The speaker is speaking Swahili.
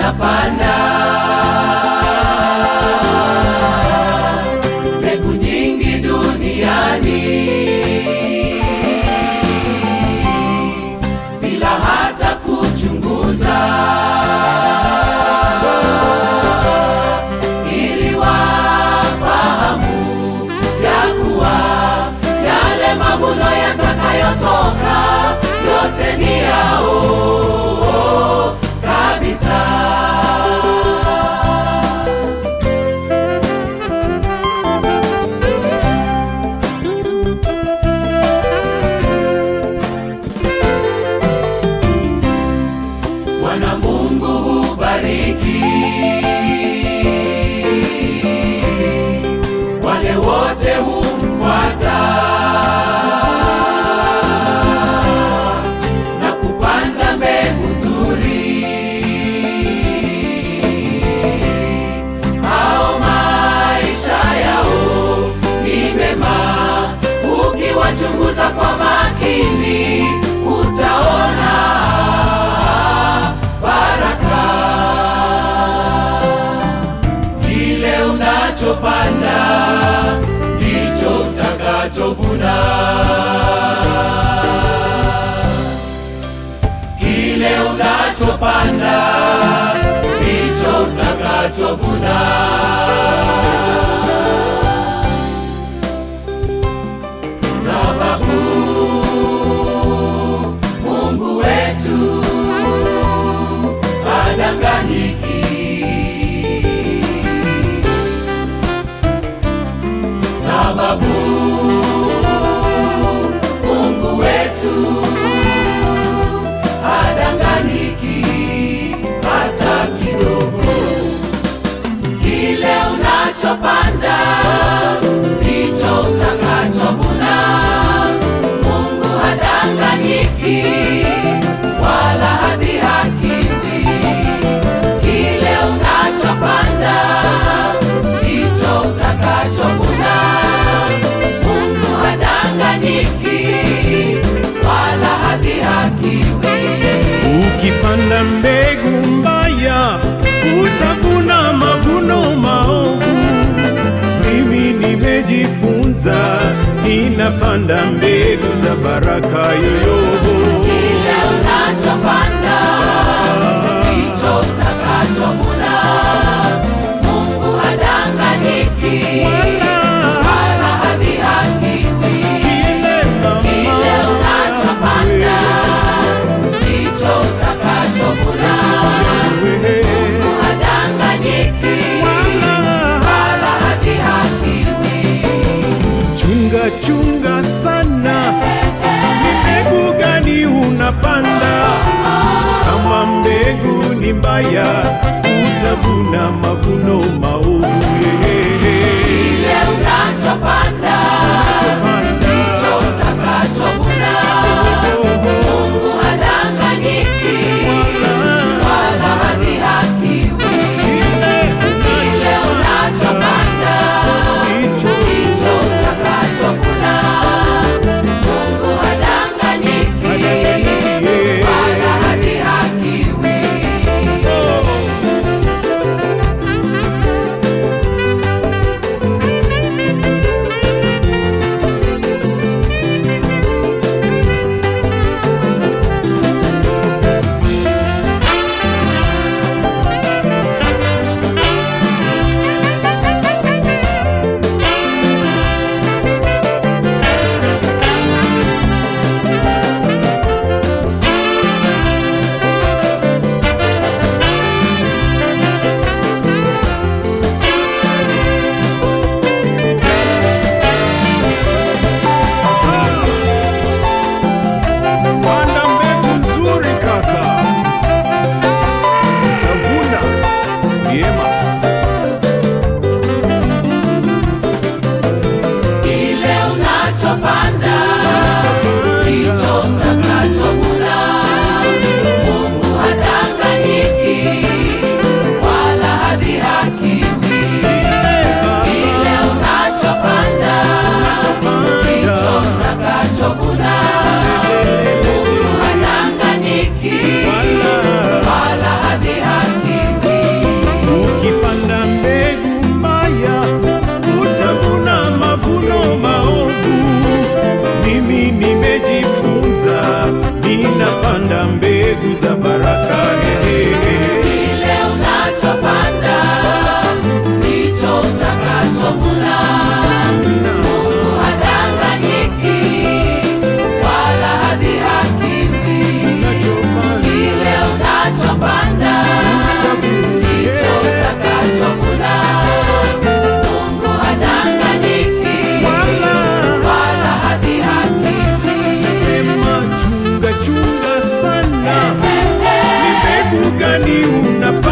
wanapanda mbegu nyingi duniani bila hata kuchunguza ili wafahamu ya kuwa yale mavuno yatakayotoka yote ni yao kabisa. Bwana Mungu hubariki wale wote humfuata na kupanda mbegu nzuri. Hao maisha yao ni mema, ukiwachunguza kwa makini utaona baraka. Kile unachopanda ndicho utakachovuna. Kile unachopanda ndicho utakachovuna. Sababu Mungu wetu hadanganyiki. Sababu Mungu wetu hadanganyiki hata kidogo. Kile unachopanda ndicho utakachovuna. Mungu hadanganyiki wala hadhihakiwi. Kile unachopanda ndicho utakachovuna. Mungu hadanganyiki wala hadhihakiwi. Ukipanda mbegu mbaya utavuna mavuno maovu. Mimi nimejifunza, ninapanda mbegu za baraka yoyoho. Kile unachopanda ndicho utakachovuna. Mungu hadanganyiki wala hadhihakiwi. Kile Kile unachopanda ndicho utakachovuna. Mungu hadanganyiki wala hadhihakiwi. Chunga chunga sana, ni mbegu gani unapanda? Kama mbegu ni mbaya, utavuna mavuno maovu. Kile unachopanda ndicho utakachovuna. Mungu hadanganyiki wala hadhihakiwi. Kile unachopanda ndicho utakachovuna. Mungu hadanganyiki wala hadhihakiwi. gani unapanda